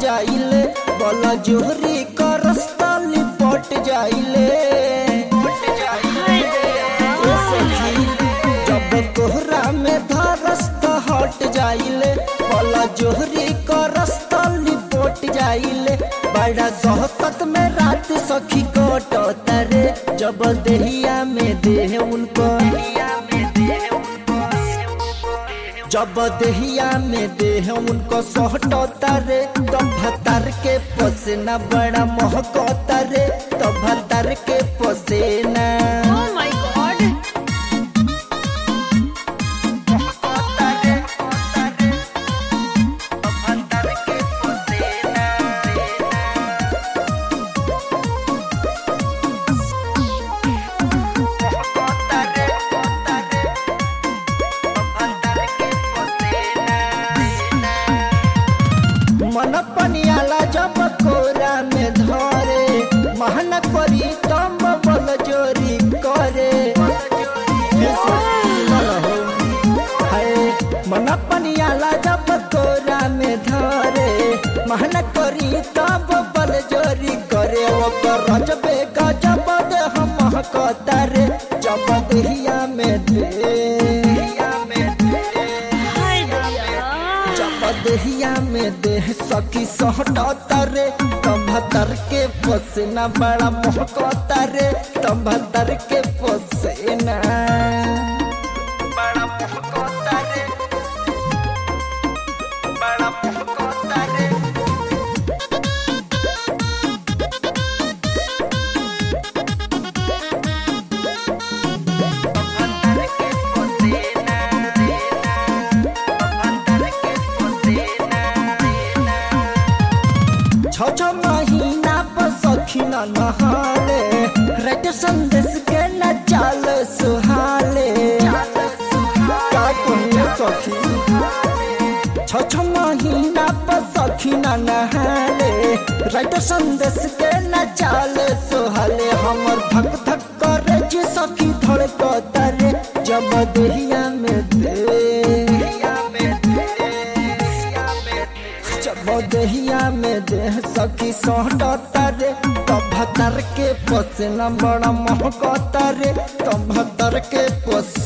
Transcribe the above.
जाइले बोला जोहरी का रास्ता लिपट जाइले ए सखी जब कोहरा में धरस्त हट जाइले बोला जोहरी का रास्ता लिपट जाइले बड़ा सोहबत में रात सखी कटता रे जब देहिया में देह उनको जब देहिया में देह उनको सोहटता रे तो भतर के पसेना बड़ा महकता रे तो भतर के पसेना Oh my god. महकता रे, महकता रे, तो भतर के पसेना महकता रे, महकता रे, तो भतर के पसेना मन पनियाला जब कोरा में धरे महन करी तम बल जोरी करे हे सुनल हो। हाय, मन पनियाला जब कोरा में धरे महन करी तब बल जोरी करे ओकर रजबे गजब दे हम कहतारे जब देहिया में दे में दे हाय भैया जब देहिया में देह सखी सहटता रे तभतर के पसेना बड़ा महकता रे तभतर के पसेना बड़ा महकता रे बड़ा महकता रे तभतर के पसेना तभतर के पसेना छ छ महीना पर सखी न नहाले रट संदेश के न चाल सुहाले का कहिए सखी छ छ महीना पर सखी न नहाले रट संदेश के न चाल सुहाले हमर धक धक करे जे सखी धड़कता रे जब देहिया में दे जब देहिया में देह सखी सोहटता रे तब भतर के पसेना बड़ा महकता रे तब भतर के पस